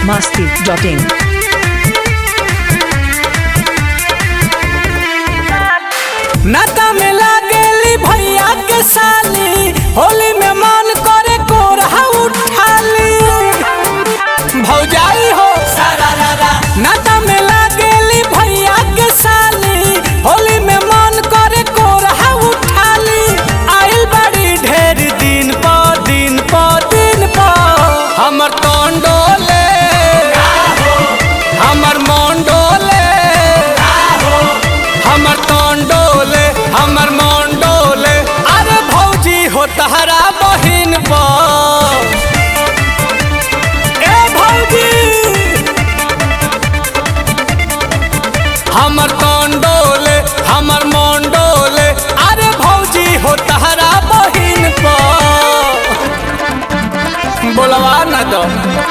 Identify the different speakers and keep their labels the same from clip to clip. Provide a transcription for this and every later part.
Speaker 1: masti.in.
Speaker 2: नाता में लागेली भैया के साली होली में मन करे कोरहा उठाली भौजाई हो सारा रारा नाता में लागेली भैया के साली होली में मन करे कोरहा उठाली आइल बड़ी ढेर दिन प दिन प दिन प हमर तोंडोले हमर मोंडोले हमर तोंडोले हमर मोंडोले अरे भौजी हो तहरा बहिन पर ए भौजी हमर तोंडोले हमर मोंडोले अरे भौजी हो तहरा बहिन पर बोलवा ना दो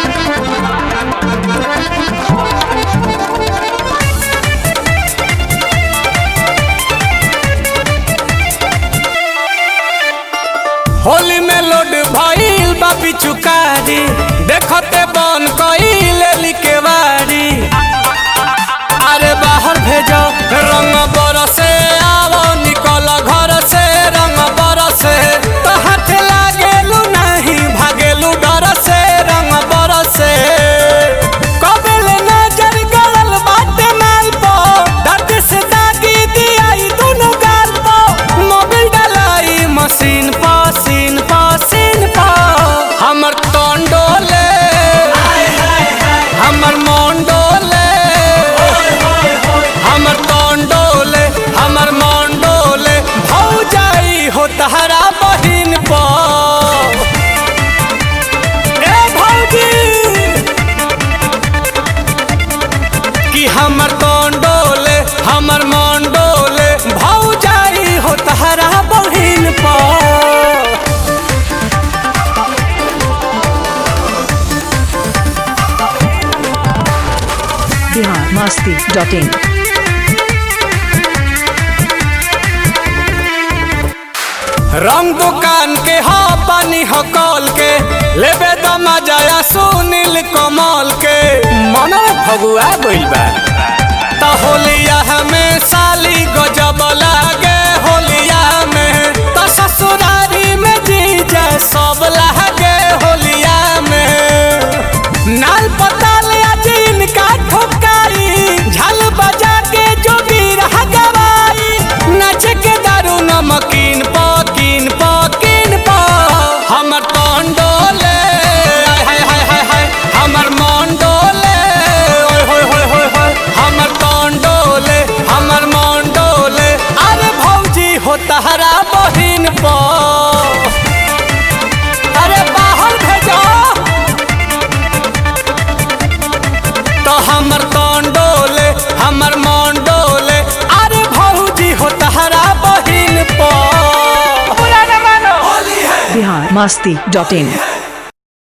Speaker 2: होली में लोड भइल बा पिचुकारी देखते बन कइल लिकेवारी अरे बाहर भेजो रंग बरसे आवो निकल घर से रंग बरसे तो हाथ लागेलू नहीं भागेलू डर से रंग बरसे कबल नजर गड़ल बाटे माल पो दर्द से दागी दियाई दोनों गाल पो मोबिल डलाई मशीन पो सीन पो सीन पो हमर तोंडोले हमर मोंडोले हमर तोंडोले हमर मोंडोले भौजाई हो तहरा बहिन पर ए भौजी कि हमर तोंडोले हमर मोंडोले भौजाई हो तहरा बहिन पर
Speaker 1: Bihar masti.in.
Speaker 2: रंग दुकान के हा पानी हो कॉल के लेबे द मजाया सुनील कमल के मन फगुआ गइल बा त होलिया हमें साली गजब लागे होलिया में त ससुरारी में जीजा सब लागे होलिया में नाल पताल आज इनका ठोकाई झाल बजा के जो वीर गवाई नाच के दारू नमकीन पकीन पकीन प हमर टोंडोले हाय हाय हाय हाय हमर मोंडोले ओय होय होय होय होय हमर टोंडोले हमर मोंडोले अरे भौजी हो तहरा बहिन प अरे बाहर भेजो तो हमर तोंडोले हमर मोंडोले अरे भौजी हो तहरा बहिन पर
Speaker 1: Bihar masti.in.